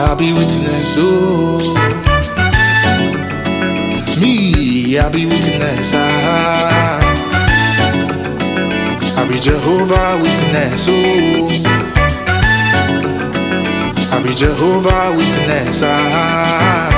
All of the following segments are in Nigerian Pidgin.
I be witness, oh. Me, I be witness, ah. I be Jehovah witness, oh. I be Jehovah witness, ah.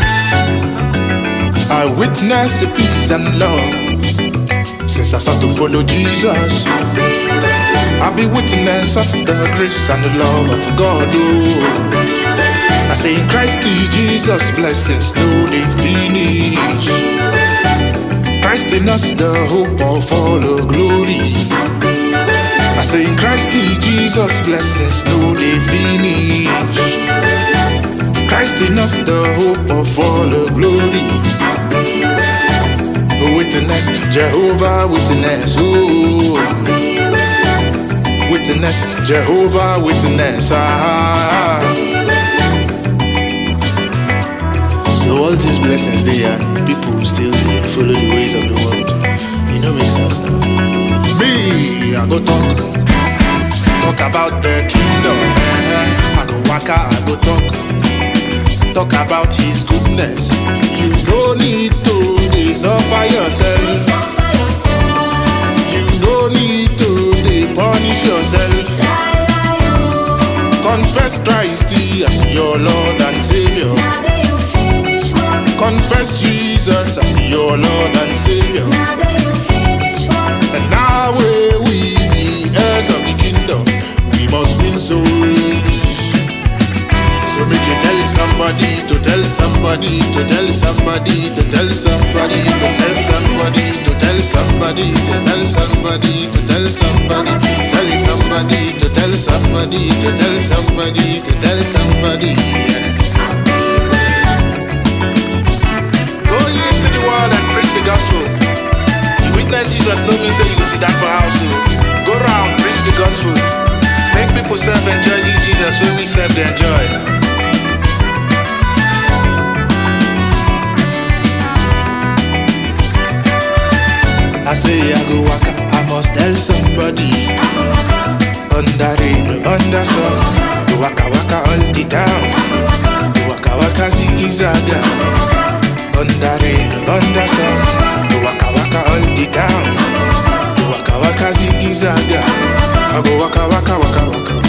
I witness the peace and love since I start to follow Jesus. I be witness of the grace and the love of God, oh. I say in Christ Jesus, blessings no they finish. Christ in us, the hope of all the glory. I say in Christ Jesus, blessings no they finish. Christ in us, the hope of all the glory. Witness, Jehovah witness, oh. Witness, Jehovah witness, ah. So all these blessings they and people still dey follow the ways of the world. You know make sense now. Me, I go talk, talk about the kingdom. eh. I go waka, I go talk, talk about His goodness. You no need to dey suffer yourself. You no need to dey punish yourself. Confess Christ as your Lord and Savior. Confess Jesus as your Lord and Savior. And now we we be heirs of the kingdom. We must win souls. So make you tell somebody to tell somebody to tell somebody to tell somebody to tell somebody to tell somebody to tell somebody to tell somebody tell somebody to tell somebody to tell somebody to tell somebody. yeah. Go ye into the world and preach the gospel. You witness Jesus, no mean say you go sit down for house. oh. Go round, preach the gospel. Make people serve enjoy this Jesus when we serve they enjoy. I say I go waka, I must tell somebody. Under rain, under sun, go waka waka all the time. Go waka waka ziggy zaga. Under rain, under sun, go waka waka all the time. Go waka waka ziggy zaga. I go waka waka waka waka.